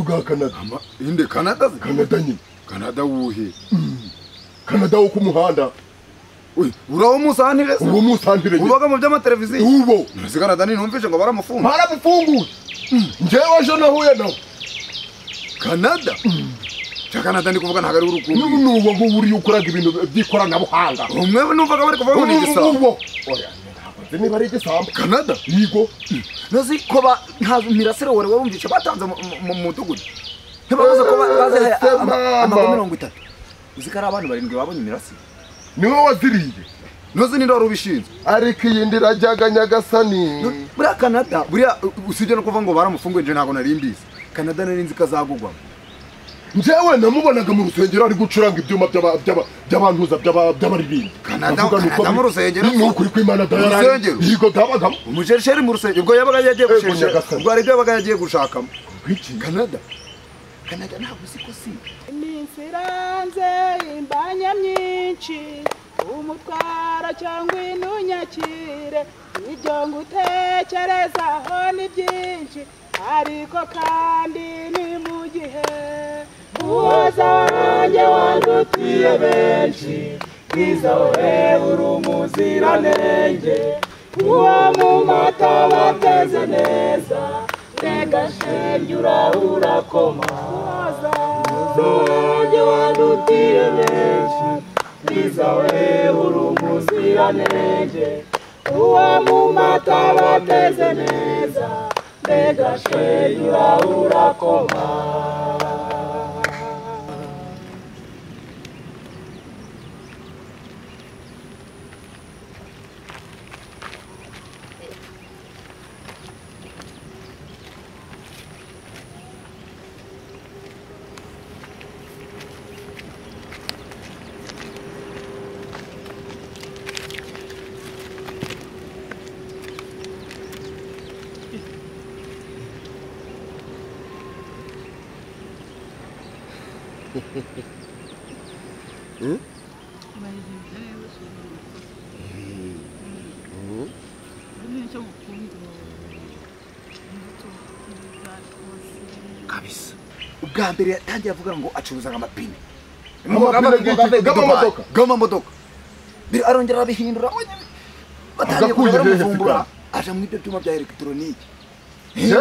rwa kanada inde kanada se kanada nyine kanada wuhe kanada wo ku muhanda Uy, uraho musanire se uwo musantire nyine ubaga mu by'amateleviziyo uwo nasi kanada ninumvishe ngo baramufunga baramufunguye njyewe ejo nahuye nawe kanada cya kanada ndi kuvuga ntabwo ari urukundo n'ubu ni uwo nguwo uriya ukora ibintu by'ikoranabuhanga umwe numvaga bari kuvuga ngo ni igisabo uwo oya ntabwo nzi niba ari igisambo kanada yigo ntazi ko ba nta mirasire wari warumvishe batanze mu- mu- mu mudugudu ntibavuze ko ba- bazihaye Se ama- mama. amago mirongo itatu uzi ko ari abantu barindwi babonye imirasire niwe waziriye ntuzi ni ndwara ubishinzwe ariko iyi ndirajyaga nyagasani buriya kanada buriya u- usibye no kuvuga ngo baramufunguye nje ntabwo nari mbizi kanada nari nzi ko azagugwamo njyewe namubonaga mu rusengero ari gucuranga ibyuma by'aba- by'aba- by'abantuza by'aba- by'abaririmbyi Kanada- Ndavuga ni uko Kanada mu biri- rusengero? ni ukuri kw'imana dayarari Rusengero? yigo byabagamo umujerisheri mu rusengero ubwo yabaga yagiye Ego, gusheshera nyagasani. ubwo hari ibyo yabaga yagiye gushakamo Bwiki? kanada kanada ntabwo uzi ko si iminsi iranze imbanya myinshi umutwara cyangwa inunyakire ibyo ngutekerezaho ni byinshi ariko kandi ni mu gihe uwoza wanjye wandutiye benshi kwiza wowe uri umuziranenge uwo mu mata bateze neza rega shenge ura- urakoma wanjye wandutiye benshi mwiza we uri umuziranenge uwo mu mata bateze neza mbega shenyura urakoma kabisa ubwa mbere yatangiye avuga ngo acuruzaga amapine Amapine y'iki? G'amamodoka? g'amamodoka mbere arongera arabihindura oya, batangiye Agakuye kuza hehe baramuvumbura se aja mu ibyo byuma bya elegitoronike Je?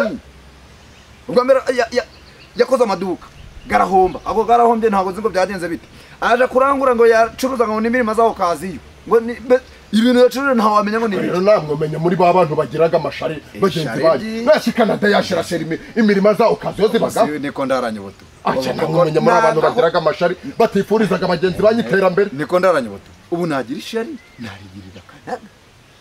ubwa mbere ya- ya- yakoze amaduka garahomba ako garahombye ntabwo nzi ngo byagenze bite aje kurangura ngo yacuruzaga ngo n'imirimo z'aho kaziyo ngo ni- be- ibintu yacuruje ntawamenya ngo ni ibiki. rero namwe menya muri ba bantu bagiraga amashari bagenzi banyu byinshi. nasi kanada yashira shera imi- imirima zawo kazi yo zibagaho Siwe niko ndaranyoboto aca namwe menya muri abantu bagiraga amashari batifurizaga bagenzi banyu iterambere niko ndaranyoboto ubu nagira ishari narigirira kanada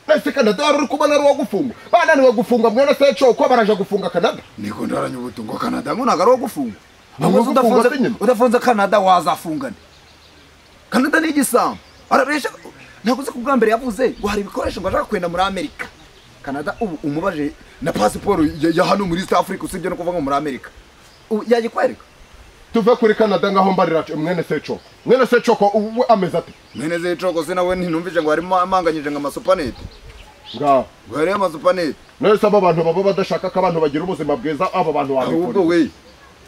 nasi kanada wari uri kubona ari uwo gufunga bananiwe gufunga mwene se coko baraje gufunga kanada niko ndaranya ubuto ngo kanada ngo ntabwo ari uwo gufunga Ni uwo Amaze gufunga udafunze- se nyine? udafunze kanada wazafungane kanada ni igisambo arabesha ntabwo uzi ko ubwa mbere yavuze ngo hari ibikoresho ngo ashaka kwenda muri amerika kanada ubu umubaje na pasiporo ya ya hano muri east africa usibye no kuvuga ngo muri amerika Ubu yayikwereka tuve kuri kanada ngaho mbarira mwene se coko mwene se coko ubu ameze ate mwene zicoko se nawe ntinumvise ngo harimo amanganyije ngo amasupanete ngaho ngo hariyo amasupanete nahise aba bantu baba badashaka ko abantu bagira ubuzima bwiza abo bantu ahubwo wabikora we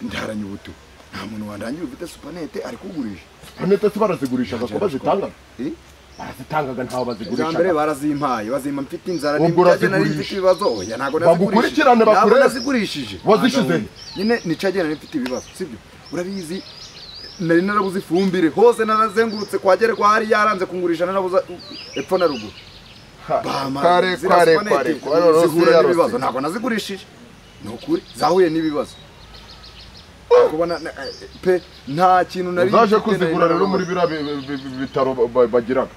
ndaranya ubuto nta muntu warangira ufite supanete ari kugurisha panete se barazigurishaga ko bazitanga Eh? barazitangaga ntaho bwa mbere bazigurishaga barazimpaye bazimpa mfite inzara Ubwo n'ibyage nari urazigurisha. mfite ibibazo oya ntabwo Bagukurikirane ntabwo bakurebe. nazigurishije Wazishize he? nyine nicagenda nari mfite ibibazo sibyo urabizi nari narabuze ifumbire hose narazengurutse kwa gere kwa hari yaranze kungurisha narabuze epfo na ruguru Bampa kare ziriya kare supanete, kare kare zihura zihura n'ibibazo ntabwo nazigurishije ni ukuri zahuye n'ibibazo kubona na- eh, pe nta kintu nari zaje mfite, nari kuzigura rero muri narabuze. biriya bi- bi- bi- bi- bitaro ba- ba- bagiraga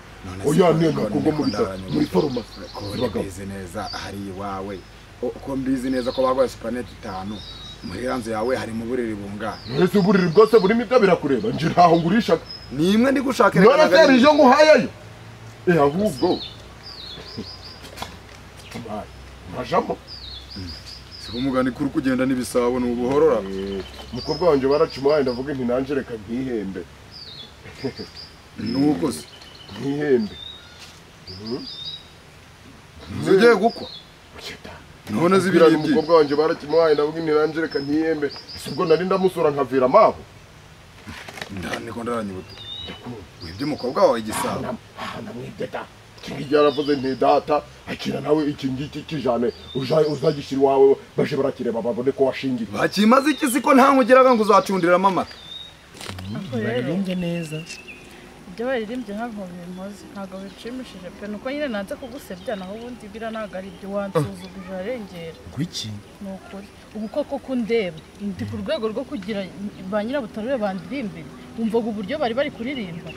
oya nenda kubwo muri fa- muri farumasi ko zibagamo mbizi neza hari iwawe uko mbizi neza ko baguha supanete itanu muri ranzu yawe harimo uburiri bungana ese uburiri bwose burimo ibyo birakureba nje ntaho ngurishaga ni imwe ndi gushaka none se hari iri- ijo nguhayeyo eh ahubwo Mbaye, majamo si ko umugani kuri kugenda n'ibisabo ni ubuhorora Eh, umukobwa wanjye baracimuhaye ndavuga nti nanjye reka nkihembe nuko se nkihembe ntuzi ugiye gukwa Shitani. none birari z'ibiribyi umukobwa wanjye barakimuhaye nabwo ntirangire reka ntiyembe si ubwo nari ndamusura nkavira amaho ndaniko ndaranyibuta wibye umukobwa wawe igisabo namwibye da ikingiki yaravuze nti data akira nawe ikingiki kijane uja- uzagishyira iwawe baje barakireba babone ko washingiye bakimaze iki siko nta nkugiraga ngo uzacundiramo amata baririmbye neza ibyo baririmbye ntabwo bimpoze ntabwo bishimishije pe nuko nyine nanze kugusebya naho ubundi bira ntabwo ari ibyo wansuzuguje arengera kuki ni ukuri ubu koko ko undeba ndi ku rwego rwo kugira ba nyirabutarure bandirimbire wumvaga uburyo bari bari kuririmba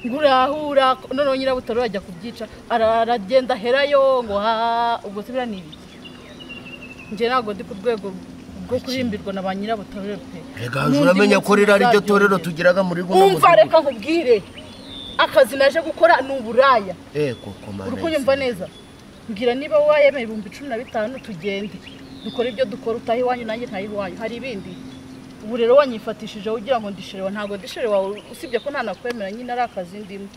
ngo urahura noneho nyirabutarure ajya kubyica ara- aragenda aherayo ngo ha ubwo se bira ni ibiki njye ntabwo ndi ku rwego rwo kurimbirwa na ba nyirabutarure pe reka N'undi uramenya ko munsi rero ariryo torero nzaryongera. tugiraga muri guno umva reka nkubwire akazi naje gukora ni uburaya ego komana uri kunyumva neza mbwira niba wayemera ibihumbi cumi na bitanu tugende dukore ibyo dukora utahe iwanyu nanjye ntahe iwanyu hari ibindi ubu rero wanyifatishije ugira ngo ndisherewa ntabwo ndisherewa usibye ko ntanakwemera nyine ari akazi ndimo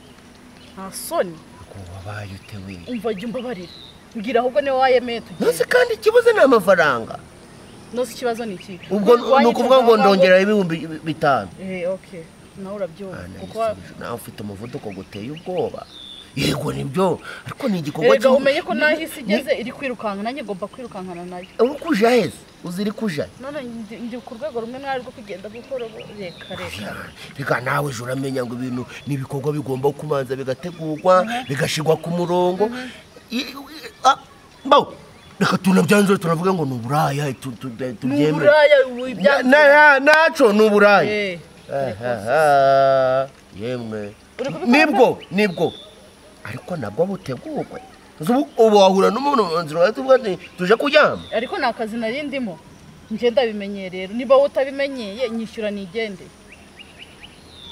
nta soni ko wabaye utewe umva jya umbabarira mbwira ahubwo niba wayemeye nose tugende kandi ikibazo ni amafaranga nose ikibazo ni ikihe ubwo ni ukuvuga ngo ndongera ibihumbi bitanu eee oke nawe urabyumva Ah, kuko nayisubije. nawe ufite umuvuduko guteye ubwoba yego nibyo ariko ni igikorwa erega cyo- umenye ko ni- nahise ni- igeze iri kwirukanka nanjye ngomba kwirukankana nayo uri kuja heza uzi iri kuja none ndi- ndi ku rwego rumwe mwari rwo kugenda gukora ubu reka reka reka nawe ejo uramenya ngo ibintu ni ibikorwa bigomba kumanza bigategurwa bigashyirwa ku murongo I- i- ah, mbaho reka tunabyanzure tunavuga ngo ni uburaya tu- tu- tu- ni tubyemere uburaya Na- na- na- naco ni uburaya Ahaha, yemwe Uri kubikora nibwo nibwo ariko nabwo butegurwe Uzi ubu- ubu wahura n'umuntu mu nzira ukavuga ati tuje kuryama ariko ni akazi nari ndimo njye ndabimenye rero niba wowe utabimenyeye nyishyura nigende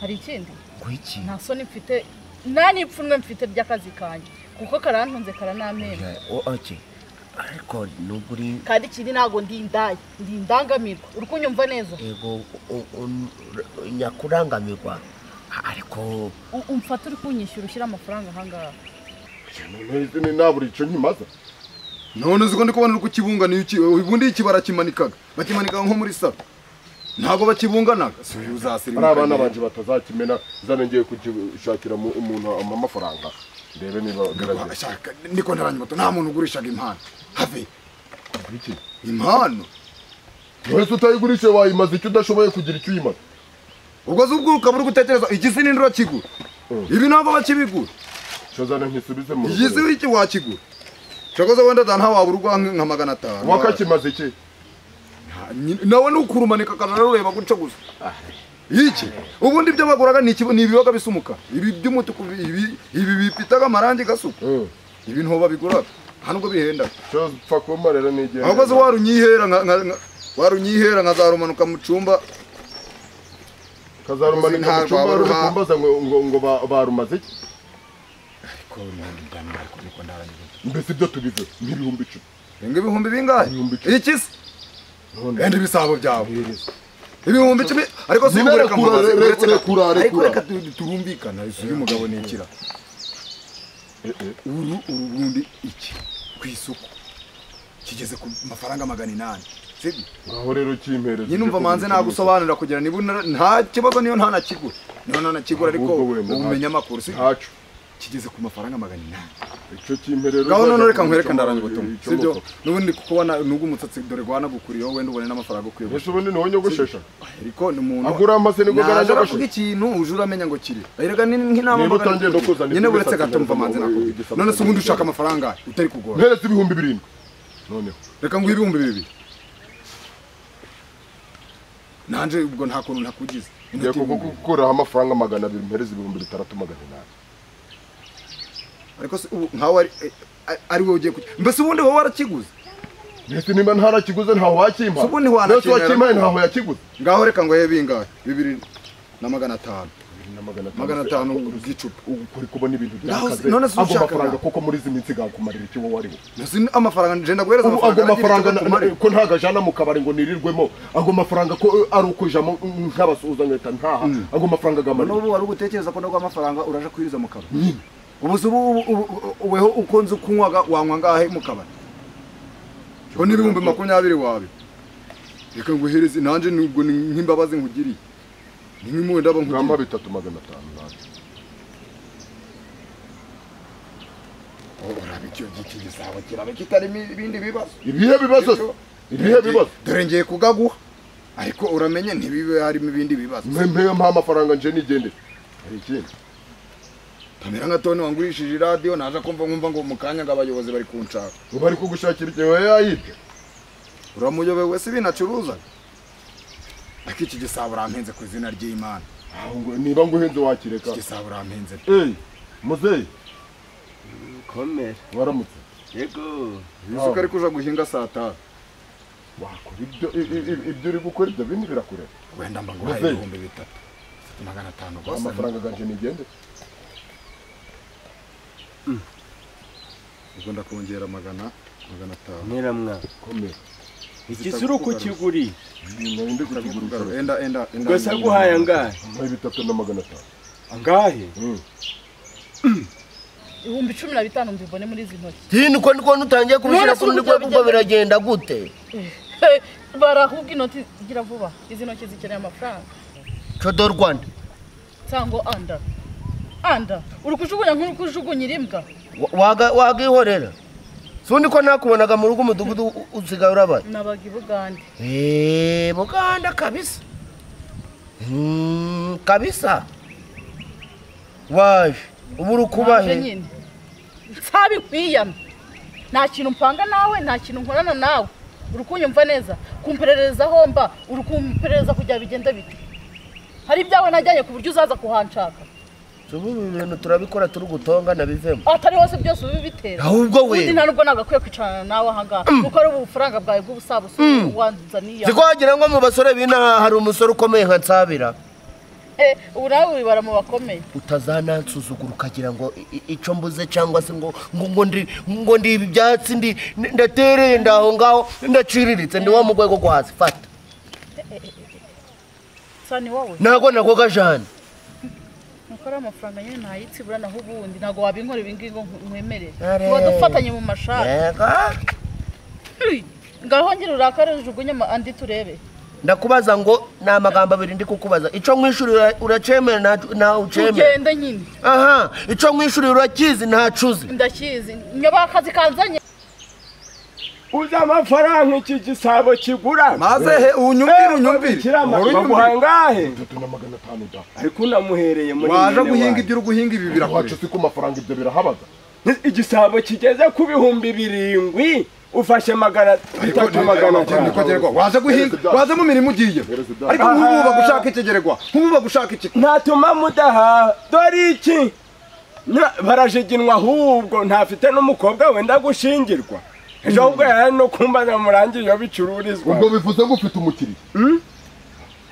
hari ikindi kwiki nta soni mfite nta n'ipfunwe mfite ry'akazi kanjye kuko karantunze karanamemba oke ariko nubwo uri kandi ikindi ntabwo ndi indaya ndi indangamirwa uri kunyumva neza ego u- u- u- nyakurangamirwa ariko U- umfata uri kunyishyura ushyira amafaranga ahangaha none nta buri icyo nkimaza none uzi ko ndi kubona uri kukibungana iyo ubundi iki barakimanikaga bakimanikaga nko muri salo ntabwo bakibunganaga si uyu ari uzasirimuka abana nyine. banjye batazakimena zane ngiye kugishakira mu- umuntu amafaranga ndebe niba Ba- agaragara shaka, niko ntaranyibuta nta muntu ugurishaga impano have iki impano wese utayigurishe wayimaza icyo udashoboye kugira icyo uyimaza ubwo se ubwo ukaba uri gutekereza igisi n'indura kigura Mm. ibi ntabwo bakibigura icyo zane nkisubize mu igisi rugo wiki wakigura shakoze wenda dana wabura urwa nka nka magana atanu wakakimaze iki Ah, nyine- nawe ni ukurumanika akajana arureba guca gusa iki ubundi ibyo baguraga ni ikibu- ni ibibaga bisa umukara ibi by'umutuku ibi ibi bifitaga amarangi gasuka Mm. ibi ntoba biguraga nta nubwo bihenda icyo mpfa kuba rero ni igihe ahubwo se warunyihera nka- nka- nka- warunyihera nkazarumanuka mu cumba kazarumanika mu Ntabwo cyumba ruri wabaruha. kumbaza ngo ngo ngo ba- barumaze iki mbese ibyo tubize nk'ibihumbi icumi ngo ibihumbi bingahe Ibihumbi icumi. iki se none wenda ibisabo byawe ibihumbi icumi ariko si Nyine ubureka rekura, mubaze, re- uretse re- na- rekura, ariko rekura. reka tu- turumvikana isi y'umugabo ni ikira Eh, eh. uru uru bundi iki ku isoko kigeze ku mafaranga magana inani sibyo ngaho rero kimpereza nyine umva manze nagusobanurira kugira niba unara- nta kibazo niyo nta nakigura niyo nta nakigura ariko Ahubwo wenda ntacyo. umenya amakuru si ntacu kigeze ku mafaranga magana inani icyo kimpereza ngaho none reka nkwereka ndaranga ubutumwa sibyo n'ubundi kuko wana n'ubwo umutsatsi dore rwanagukuriyeho wenda ubone n'amafaranga ukwiye gushaka. ese ubundi niwo nyogoshesha ariko ni umuntu agura amase nibwo naje garagaje aravuga ikintu uje uramenya ngo kiri erega ni nk'inama Niba utangiye no kuzana nyine ikintu buretse gisatse gato mva manze neza, nakubwira igisatse none se ubundi neza. ushaka amafaranga ahe? utari kugora mperetse ibihumbi birindwi noneho reka nguhe ibihumbi bibiri nanje ubwo nta kuntu ntakugize ngiye Inote ibihumbi bibiri. kugukuraho amafaranga magana abiri mpereze ibihumbi bitandatu magana inani ariko se ubu nkawe ari eh, ari- ari wowe ugiye ku mbese ubundi wowe warakiguze mbese niba ntarakiguze ntaho wakimpaye Se ubundi wanakimera. mbese wakimpaye ntaho yakiguze ngaho reka ngo bingahe bibiri na magana atanu magana atanu bw'icupa uri kubona ibintu Naho byakaze none se ago ushaka mafaranga na- koko muri izi minsi gakumarira icyo wowe ariwe Mbese ni amafaranga nje ndaguhereza ubu ago aragira icyo mafaranga na- akumariye. ko ntagajana mu kabari ngo nirirwemo ago mafaranga ko eh, ari ukujamo mm, nk'abasuhuza nkahita ntaha ago mafaranga Noneho agamarira ubu wari ugutekereza ko ndaguha amafaranga uraje kuyiriza mu kabari ubu se ubu ubu- ubu- weho uko nzi ukunywaga wanywa ngahe mu kabari ho n'ibihumbi makumyabiri wawe reka nguhereze nanjye nubwo ni nk'imbabazi nkugiriye ni nk'impuhwe ndaba ngamba nkugiriye bitatu magana atanu nanjye Oh, uraba icyo giti gisabo kiraba kitarimo ibindi bibazo ibihe bibazo se? ibihe bibazo dore ngiye kugaguha ariko uramenye ntibibe harimo ibindi bibazo mpe mpe mpa amafaranga nje nigendere hari ikindi pamera nka toni wangurishije iradiyo naje kumva nkumva ngo mu kanya ngo abayobozi bari kunshaka ubu ari kugushakira ikintu yayibye uramuyobewe si ibintu acuruza ariko iki gisabo urampenze ku izina ry'imana aho ngo niba nguhenze wakireka iki gisabo urampenze pe eyi muzeyi komera waramutse yego yuzuka ariko uja guhinga saa tanu wakora ibyo i- i- i- ibyo uri gukora ibyo bindi birakureba wenda mba nguhaye Muzehe. ibihumbi bitatu Ufite magana atanu rwose amafaranga ganje nigendere ubwo ndakongera magana magana atanu mera mwa komera ikizuru kukiguri nari ndi kukigurisha enda enda enda ubwo se aguhaye angahe mpa bitatu na magana atanu angahe ibihumbi cumi na bitanu mbibone muri izi ntoki tini uko ndiko nutangiye kubishyira None se ku rundi uburyo rwego ubwo bigenda- biragenda gute barahubwa inoti gira vuba izi ntoki zikeneye amafaranga codo rwanda cyangwa anda anda uri kujugunya nk'uri kujugunya iribwa Wa- waga- wagihorera si undi ko nakubonaga mu rugo umudugudu u- usigaye urabaye nabaga ibugande Eh, buganda kabisa Mm, kabisa waje ubu uri Nanje kubahe nyine nsabikwiyama nta kintu mpanga nawe nta kintu nkorana nawe uri kunyumva neza kumperereza aho mba uri kumperereza kugira bigenda bite hari ibyawe najyanye ku buryo uzaza kuhanshaka ubu ibi bintu turabikora turi gutonga nabivemo ahatari hose byose ubibitera ahubwo ubundi we nta nubwo nagakwiye kwicarana nawe ahangaha kuko ari ubufaranga bwawe bw'ubusabusa wanzaniye ziko wagira ngo mu basore b'inaha hari umusore ukomeye nka nsabira Eh, ubu nawe wibara mu bakomeye utazanansuzugura ukagira ngo i- i- icyo mbuze cyangwa se ngo ngo ngo ndi ngo ndi ibi byatsi ndi ndi- ndatereye ndaho ngaho ndaciriritse ndi wa mu rwego rwo hasi fata sa ni wowe ntabwo nagoga jane nuko ari amafaranga nyine ntayitsibura naho ubundi ntabwo wabinkora ibi ngibi ngo nkwemerere Are. tuba dufatanye mu mashati yego Hey, ngaho ngira urakare rujugunye ama- andi turebe ndakubaza ngo ni amagambo abiri ndi kukubaza icyo nkwishyurira uracyemera nta- ntawe ucyemera tugende nyine aha icyo nkwishyurira urakizi ntacuzi ndakizi nyoba akazi kanzanye uzi amafaranga iki gisabo kigura maze he unyumvire unyumvire Uhora baguha unyumvire angahe bitatu na magana atanu da ariko unamuhereye muri waje mwene guhinga wanyu. ibyo uri guhinga ibi wacu birakureba si ku mafaranga ibyo birahabaga igisabo kigeze ku bihumbi birindwi ufashe magana ariko atatu magana atanu nikogerwa waje guhinga waje mu mirimo ugiye ariko nk'ubu bagushaka ikigerwa nk'ubu bagushaka iki ntatuma mudahaha dore iki Na- barajiginwa ahubwo ntafite n'umukobwa wenda gushyingirwa ejo ahubwo yari no kumbaza murangiye iyo bicururizwa ubwo bivuze ngo ufite umukiriya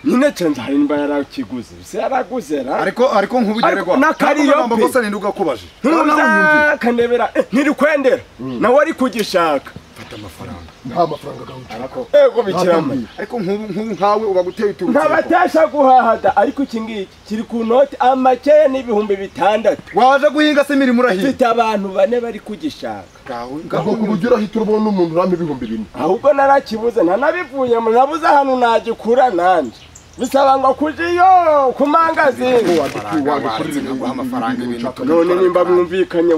nyine cenza hari nimba yarakiguze se yaraguze ra ariko ariko nk'ubu Ariko ugerwa n'akariyo ntabwo pe. bose ninde ugakubajije ntuza kandebera eh, ntirikwendera nawe ari kugishaka fata amafaranga nta mafaranga gawe ego bikiramo ariko nk'ubu nk'ubu nkawe uba guteye uturutse ntabatasha guhahada ariko iki ngiki kiri ku noti amakeya n'ibihumbi bitandatu waje guhinga se imirimo urahinga mfite abantu bane bari kugishaka ngawe ubwo ku buryo urahita urabona umuntu urama ibihumbi bine ahubwo narakibuze ntanabivuyemo nabuze ahantu nagikura nanjye bisaba ngo kuja iyo ku Ko mangazini wagikura- wagikurira warinze nkaguha amafaranga ibintu ibintu ushaka. none nimba mwumvikanye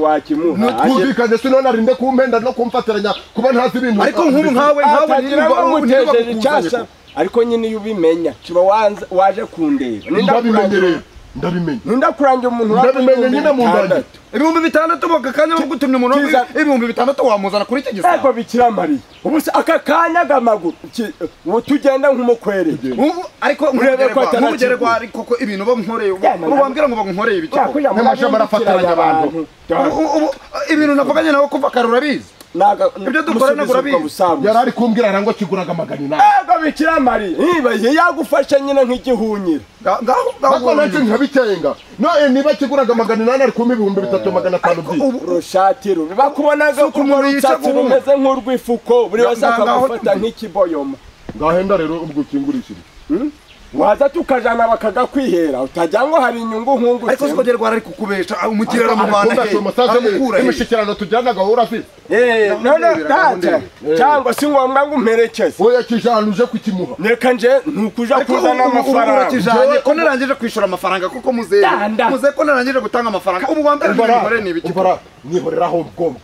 wakimuhaye ntitwumvikane si none arinde kumpendaza no kumfatiranya kuba ntazi ibintu ariko nk'ubu nkawe nkawe atagira ngo ninde mutejeje icyasha ugakubajije ariko nyine iyo ubimenya kiba wanze- waje kundeba ndabimenye Nindakurangira- rero ndabimenye nindakuranga umuntu Ndabimenye nyine mu nda yanjye. ibihumbi bitandatu bakakanya bagutumye umuntu Kiza. w'ibihumbi- ibihumbi bitandatu wamuzana kuri iki nteko gisabo bikiramariye ubu se aka kanya gamaguru ki- ubu tugenda nk'umukwerere Ubu- ariko Urebe ko nk'ubugerwa- atanakigura. nk'ubugerwa ariko ko ibintu bamnkoreye ubu Ya, nana- wambwira ngo bankoreye ibiki koko? Yakujya N'amajama murabindikiranya arafataranya abantu. Dore. Ubu- ubu- ibintu navuganye nawe kuva kare urabizi Naga- Ibyo dukora ntabwo urabizi. musubiza ubwo busabusa. yari ari kumbwira arangwa kiguraga magana inani ego bikiramari yibaye yagufashe nyine nk'igihunyira Nga- ngaho ngaho ariko nacyo nkabikenga none niba kiguraga magana inani ari kumpa ibihumbi bitatu magana atanu by'iyi ubu urushati rubi bakubonaga Suku umuntu urutsatsi yica rumeze nk'urw'ifuko buri wese Nga- ngaho- akagufata nk'ikiboyoma ngahenda rero ubwo ukingurishirize waza tukajana bakagakwihera utajya ngo hari inyungu ariko si nkungutse kongera ari kukubesha umukirana mu Rwanda he aramukura he imishyikirano tugiranaga wowe urabizi Eh, none Ndabonera, data ndabonera. cyangwa si ngombwa ngo umperekeze wowe yakijana uje kukimuha reka nje ntukuja ariko kuzana amafaranga urakijanye ko narangije kwishyura amafaranga kuko muzehe Danda. muzehe ko narangije gutanga amafaranga ubu wa mbere mwihorere ni ibiki ubara mwihoreraho ubwomwe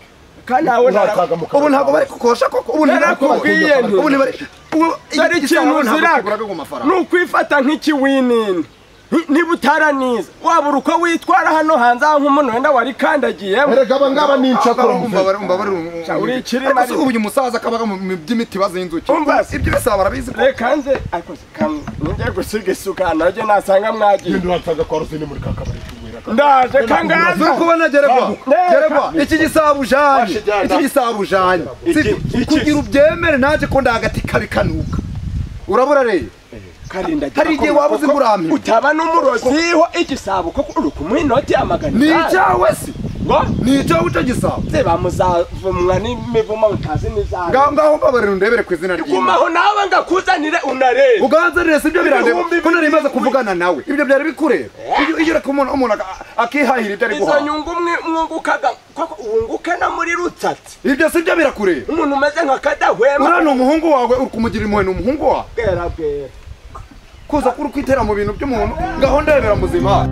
kandi nawe urataga mu ubu ntabwo kanwa bari kukosha koko ubu Narakubwiye ntibakubwiye nti. ubu ntibari ubu iyo ari dore igisabo ntabwo ikintu uzira kuguraga ku mafaranga ni ukwifata nk'ikiwinini Ni- niba utaraniza wabura uko witwara hano hanze aho nk'umuntu wenda warikandagiyemo erega aba ngaba ni incakura umva bari umva bari uri ikirima ariko si ubu uyu musaza kabaga mu mu by'imiti baza y'inzuki Umva se. ibyo bisaba barabizi ko reka nze ariko kamwe nongeye gusiga isuka nanjye nasanga mwagiye ibintu uransanga kwa rosine muri ka kabari kuwera ndaje turi kangaza kubona geregwa Neka. geregwa iki gisabo ujanye Washe jana. iki gisabo ujanye Iki- Si- iki- kugira ubyemere naje ko ndagati kabikanuka urabura rero karinda hari igihe waba uzi nguramira. utaba n'umuroziho igisabo koko uri kumwinoti amagana ni itanu. icyawe se ngo ni icyawe icyo gisabo se bamuzavumwa n'imivumo mutazi n'izanga ngaho ngaho mbabarira undebere ku izina ry'imana gumaho nawe ngakuzanire unarebe uganzanire si byo birandeba Ibihumbi ko nari maze bibiri. kuvugana nawe ibyo byari bikureba Iyo- iyo ureka umuntu umuntu aka- akihahira ibyo ari izo guhaha nyungu mwe- mwungukaga koko wunguke no muri rutsatsi ibyo si byo birakureba umuntu umeze nka kadahwema uriya ni umuhungu wawe uri kumugira impuhwe ni umuhungu wawe bwera bwera kuza kuri kwitera mu bintu by'umuntu gahunda yemera muzima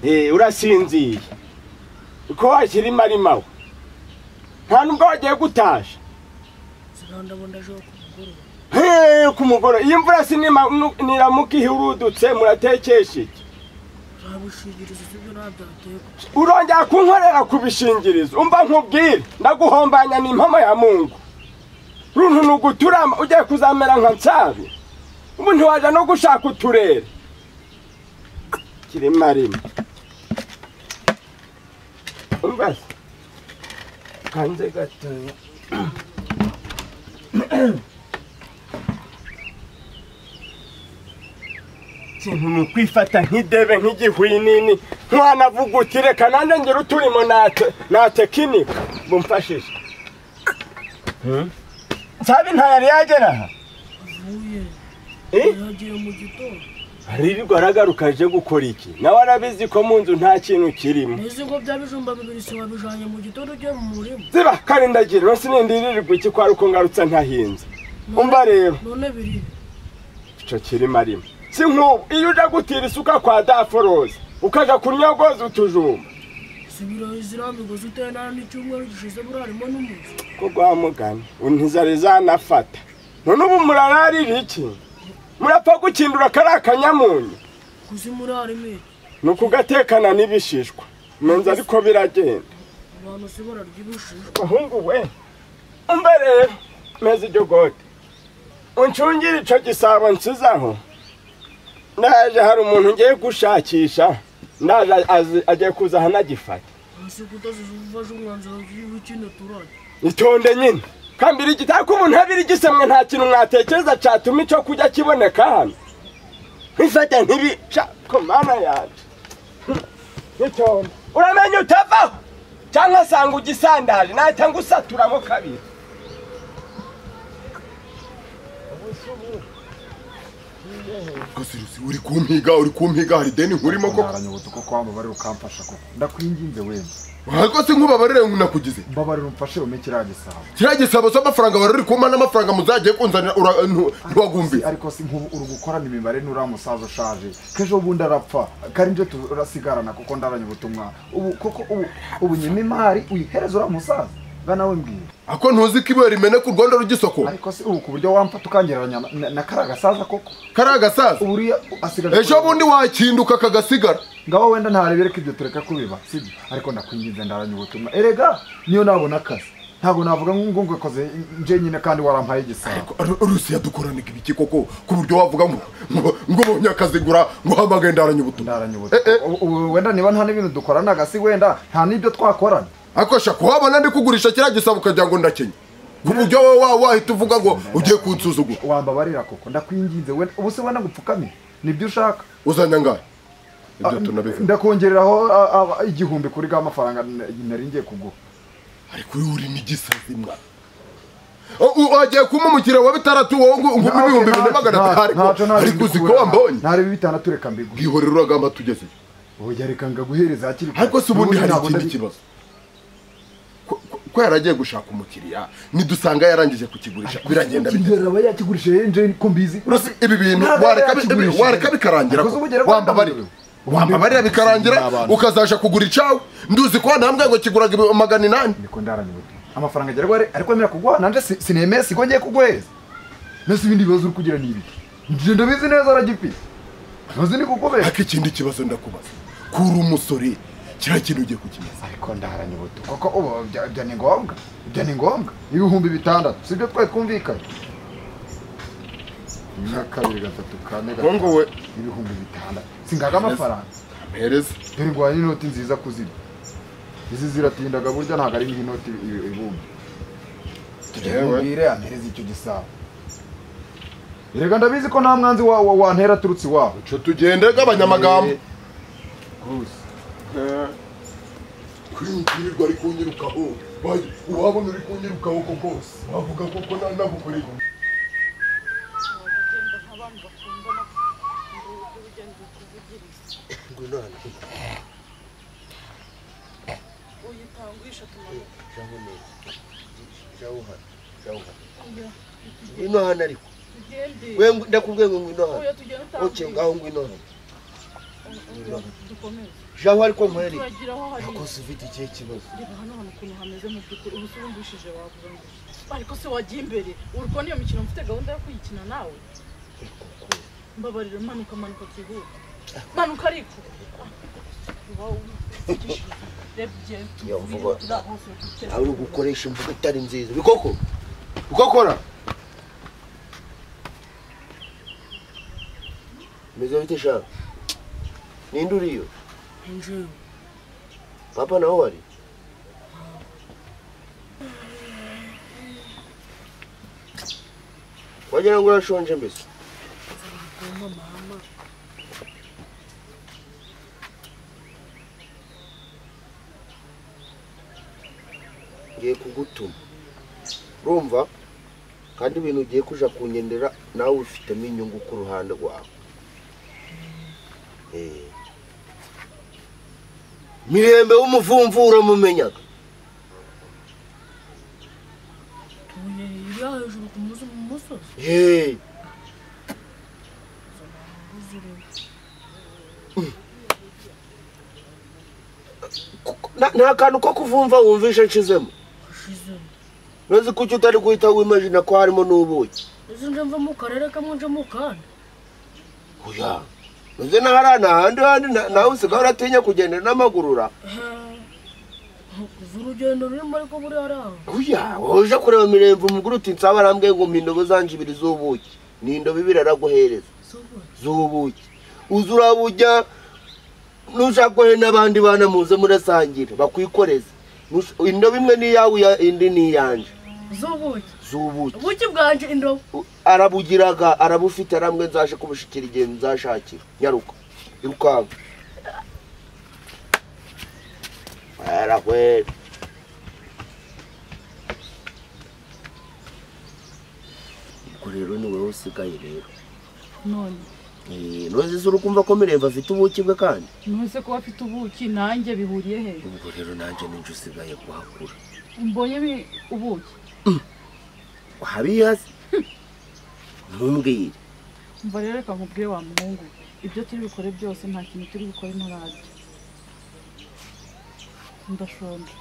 Eh, urasinziye uko washyira imarimawe nta nubwo wagiye gutasha zirondabonda ejo ku mugoroba Hey, ku mugoroba iyi mvura sinima- nu- niramuka ihurudutse muratekesha iki urabishingiriza ibyo ntabyo urongera kunkorera ku bishingirizo umva nkubwire ndaguhombanya ni impamo ya mungu runtu ni uguturama ugiye kuzamera nka nsabi ubu ntiwaja no gushaka uturere kirima rimwe umva se kanze gatoya ikintu ni ukwifata nk'idebe nk'igihwinini ntiwanavuguti reka nanjye ngira uturimo nate- natekinika bumfashije nsabi ntayari yagera aha avuye Eh? yagiye mu gitondo aririrwa aragaruka aje gukora iki nawe arabizi ko mu nzu nta kintu kirimo n'izi ngo bya bijumba bibiri si wabijanye mu gitondo ugiye mu murima ziba karindagira rero sinindiririrwa iki kwa ruko ngarutse ntahinze umva rero none biri ico kirima rimwe si nk'ubu iyo uja gutira isuka kwa daforoza ukaja kunyogoza utujumba subiraho izirambigose uteye nara n'icyumweru gishize burarimo n'umuzi ko gwamugana untizari zanafata none ubu murararira iki murapfa gukindura kari akanyamunyu kuzi murarimo iki ni ukugatekana n'ibishishwa menza ariko biragenda abantu si bararyibishije bahungu we umva rero meze iryo gode uncungire ico gisabo nsizaho ndaje hari umuntu ngiye gushakisha ndaje azi- agiye kuza ahanagifata hasi kutaziza ufashe umwanzuro w'ikino turajya itonde nyine kambiri igitako umuntu abiri gisemwe nta kintu mwatekereza catuma ico kurya kiboneka hano nkifata ntibica ko mana yacu itonde uramenya utavaho cyangwa asanga ugisandaje nahita ngusaturamo kabiri kasirusi uri kumpiga uri kumpiga hari deni nkurimo ko aranyoboto ko kwambabarira ukamfasha koko ndakwinginze wemye ariko se nkubabarire nakugize mbabarira umfashe ume kiriya gisabo kiriya gisabo cy'amafaranga wari uri kumpa n'amafaranga muzagiye kunzanira ura- ntu- ntiwagumbi ariko si nk'ubu uri gukorana imibare n'uriya musaza ushaje k'ejo bundi arapfa kari nje turasigarana kuko ndaranyoboto umwana ubu koko ubu ubu nyuma imari uyihereza uriya musaza nga nawe mbwira ako ntuzi ko ibuye rimene ku rwondo rw'igisoko ariko se ubu ku buryo wamfata ukangereranya na- na- na kariya gasaza koko kari agasaza ubu uriya asigaje ejo bundi wakinduka kagasigara ngaho wenda ntarebere ko ibyo tureka kubiba sibyo ariko ndakwinginze ndaranya ubutumwa erega niyo nabona akazi ntabwo navuga ngo ngwekoze nje nyine kandi warampaye igisabo Ru- rusiya dukoranaga ibiki koko ku buryo wavuga ngo ngo- ngo ubonye akazi gura ngo hamagaye ndaranye ubutumwa ndaranya Eh, eh. ubutumwa Ubu- ubu wenda niba nta n'ibintu dukoranaga si wenda nta n'ibyo twakorana ariko shaka wabona ndi kugurisha kiriya gisabo ukagira ngo ndakenya ku buryo wowe wa- wahita uvuga ngo ugiye kunsuzugura wambabarira koko ndakwinginze wenda ubu se wenda ngupfukamire nibyo ushaka uzanye angahe ibyo Ah, tunabivuga ndakongereraho ah, ah, igihumbi kuri ka mafaranga na- nari ngiye kuguha ariko uyu uri n'igisazi mwana O- u- wagiye kumumukira wa bitandatu wowe ngo ngo umpe ibihumbi bibiri na magana atanu ariko uzi ko wambonye ntari bitandatu reka mbiguhe bwihorera uragamba tugeze oya reka ngaguhereza hakiri kare. ariko se ubundi hari ntabwo ikindi ndabi- kibazo Ko- ko- ko yaragiye gushaka umukiriya nidusanga yarangije kukigurisha biragenda bite Kimbera aba yakigurishije yenje ko mbizi Uretse ibi bintu Ntabwo wareka yari yakigurishije. wareka bikarangira Akoze ubugera kwa wambabarira Ndamurebe. wambabarira bikarangira N'abana. ukazaja kugura icawe nduzi ko nambwe ngo kiguraga ibi- magana inani niko ndaraniwe amafaranga agera gore ariko emera kuguha nanje si- sinemeye si ko ngiye kuguhereza mbese ibindi bibazo uri kugira ni ibi njye ndabizi neza aragifite ntuzi ni kukubera ariko ikindi kibazo ndakubaza kuri umusore kiriya kintu ugiye kukimaza ariko ndaranye ubuto koko ubu ibyo ibyo ni ngombwa ibyo ni ngombwa ibihumbi bitandatu sibyo twari twumvikanye rimwe kabiri gatatu kane Ngo gatanu we ibihumbi bitandatu singaga amafaranga mpereza dore ngo hari n'inoti nziza kuzirya izi ziratindaga burya ntabwo ari nk'inoti i- ibumba yewe mbwire ampereza icyo gisabo erega ndabizi ko nta mwanzi wa- wa- wantera aturutse iwawe co tugende gabanyamagambo gusa kwirirwa ari kunyirukaho bayi uwabona uri kunyirukaho ko kose wavuga koko nanagukorera ngwino hano ariko we ngo- ndakubwiye ngo ngwino hano oke ngaho ngwino hano jaho ariko nkorere rwose ufite ikihe kibazo reba hano hano ukuntu hameze mu by'ukuri ubu se urumvishije wavuga ngo ariko se wagiye imbere uri kubona iyo mikino mfite gahunda yo kuyikina nawe mbabarira manuka manuka byihuta manuka ariko Uba uvugishije. Reba igihe Iyo mvugo- turi aho hose turi- nawe uri gukoresha imvugo itari nziza bikoko bikokora umeze bite shaka ninde uriyo Njyewe. papa nawe wari wagira ngo urashonje mbese ngiye kugutuma urumva kandi ibintu ugiye kuja kungendera nawe ufitemo inyungu ku ruhande rwawe Eh. mirembe w'umuvumvu uramumenyaga Uye, iriya hejuru ku muzi mu musozi Eh, kuko- nta- nta kantu ko kuvumva wumvisha nshizemo ushizemo ntuzi kuki utari guhita wimajina ko harimo n'ubuki izo nje mva mu karere kamwe nje mu kandi oya ntuzi n'ahari n'ahandi handi na- nawe usigaye uratinya kugenda n'amaguru ura uzi urugendo rurimo ariko buriya ari aho oya woje kureba mirembe umuguru uti nsaba arambwiye ngo mpa indobo zanjye ibiri z'ubuki ni indobo ibiri araguhereza si ubwo z'ubuki uza urabujya nushaka kohe n'abandi bana muze murasangira bakwikoreze Nush- indobo imwe ni iyawe iya- indi ni iyanjye z'ubuki z'ubuki ubuki bwanje indobo U- arabugiraga arabufite arambwe nzaje kubushikira igihe nzashakira nyaruka irukanka arahwera ubwo rero ni wowe usigaye rero none ntuzi uri kumva ko mirembe afite ubuki bwe kandi ntuze kuba afite ubuki nanjye bihuriye he ubwo rero nanjye ninjye usigaye kuhakura mbonye bi- ubuki wabiyazi ntumbwire mva rero reka nkubwire wa muhungu ibyo turi bukore byose nta kintu turi bukore ntararya ndashonje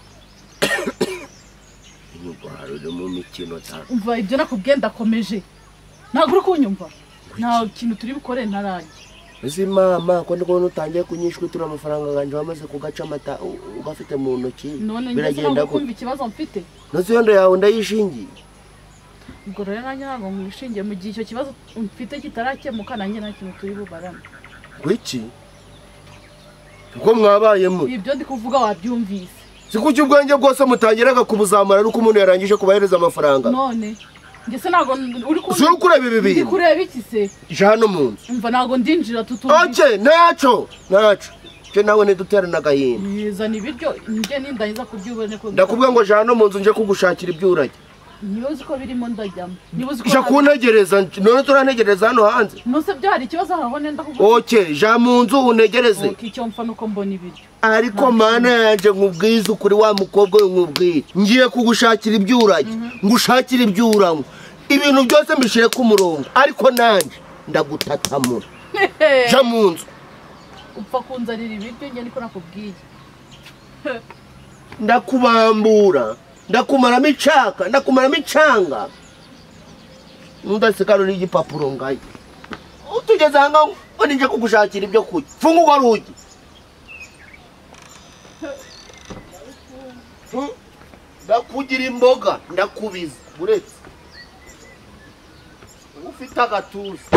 inyugwaro uri mu mikino cyane umva ibyo nakubwiye ndakomeje ntabwo uri kunyumva nta kintu turi bukore ntararya uzi mama ko ndi kubona utangiye kunyishwa itura amafaranga yanjye wamaze kugaca amata u- ugafite mu ntoki none ngeze biragenda ntabwo gute kumva ikibazo mfite ntuzi iyo ndo yawe ndayishingiye ubwo rero nanjye ntabwo nkwishingiye mu gihe icyo kibazo mfite kitarakemuka nanjye nta kintu turi bubarane ngo iki uko mwabaye muri ibyo ndi kuvuga wabyumvise si kuki ubwenge bwose mutangiraga kubuzamura nuko umuntu yarangije kubahereza amafaranga none ngese ntabwo uri kubona Uzuri kureba ibi bintu. ndi kureba iki se ijana no mu nzu umva ntabwo ndinjira tutumva oke ntacyo ntacyo nje nawe nidutera n'agahinda zana ibiryo njye nindahiza kubyubone ko ndakubwira ngo jana no mu nzu nje kugushakira ibyo urajya niba uzi ko birimo ndajyamo niba uzi ko jya kuntegereza none turantegereza hano hanze nuse byo hari ikibazo aho nenda kuko oke jya mu nzu unegereze icyo mpfa nuko mbona ibiryo ariko mana yanjye nkubwize ukuri wa mukobwa we nkubwiye ngiye kugushakira ibyo urajya ngushakire ibyo uranywa ibintu byose mbishyire ku murongo ariko nanjye ndagutatamura jya mu nzu upfa kunzanira ibiryo njye niko nakubwiye ndakubambura ndakumaramo icaka ndakumaramo icanga nudasikano n'igipapuro ngayo utugeze aha ngaho ngo ninjye kugushakira ibyo kurya funga urwo rugi Fu- ndakugira imboga ndakubiza uretse ufite agatuza